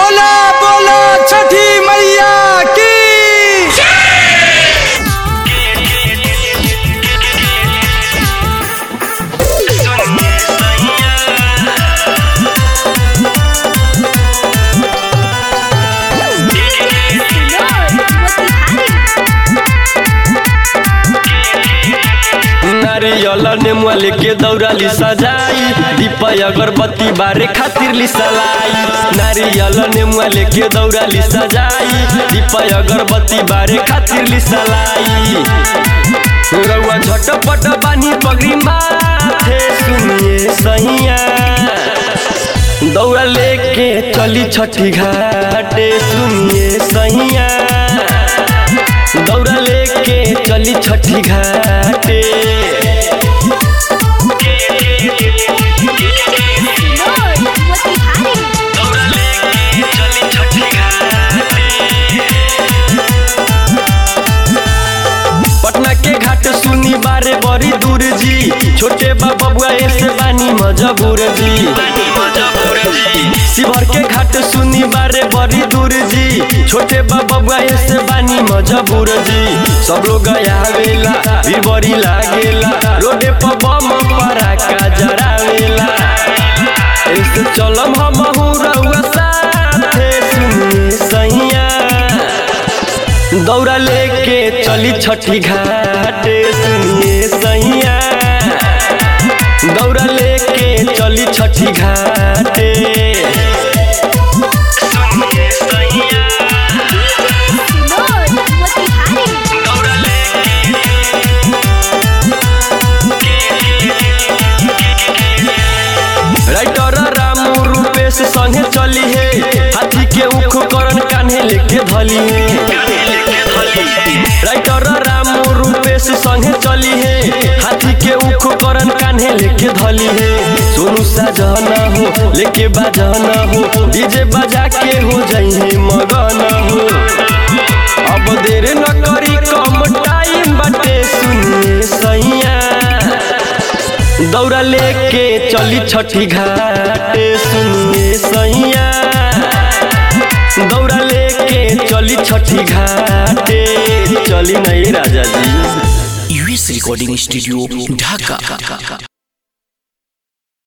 बोला बोला छठी मैया की नारियल नेमुआ लेके दौड़ाली सजाई दीपय अगरबत्ती बारे खातिर ली सलाई नारियल नेमुआ लेके दौड़ाली सजाई दीपय अगरबत्ती बारे खातिर ली सलाई रउआ झटपट बानी पगड़ी माथे सुनिए सैया दौड़ा लेके चली छठी घाटे सुनिए सैया दौड़ा लेके चली छठी घाटे दौड़ा लेके चली छठी घाटे पटना के घाट सुनी बारे बड़ी दूर जी छोटे बबुआ ऐसे बानी मजबूर जी शिवर के घाट सुनी बारे बड़ी दूर जी छोटे बबुआ ऐसे बानी मजबूर जी सब लोग आवेला भी बड़ी लागेला रोडे पर बम पराका जरावेला ऐसे चलम हम रउआ साथे सुनिए सैया दौड़ा लेके चली छठी घाटे सुनिए सैया दौड़ा लेके चली छठी घाटे सुनिए सैया दौड़ा राइटर रामू रूपेश संगे चली है हाथी के उख करन कान्हे लेके धली है राइटर रामू रूपेश संगे चली है हाथी के उख करन कान्हे लेके धली है सोनू साजना हो लेके बाजना हो डीजे बजा के हो जाइए मगन हो अब देर न करी कम टाइम बाटे सुनिए सैया दौड़ा लेके चली छठी घाटे सुनिए सैया दौड़ा लेके चली छठी घाटे चली नहीं राजा जी यूएस रिकॉर्डिंग स्टूडियो ढाका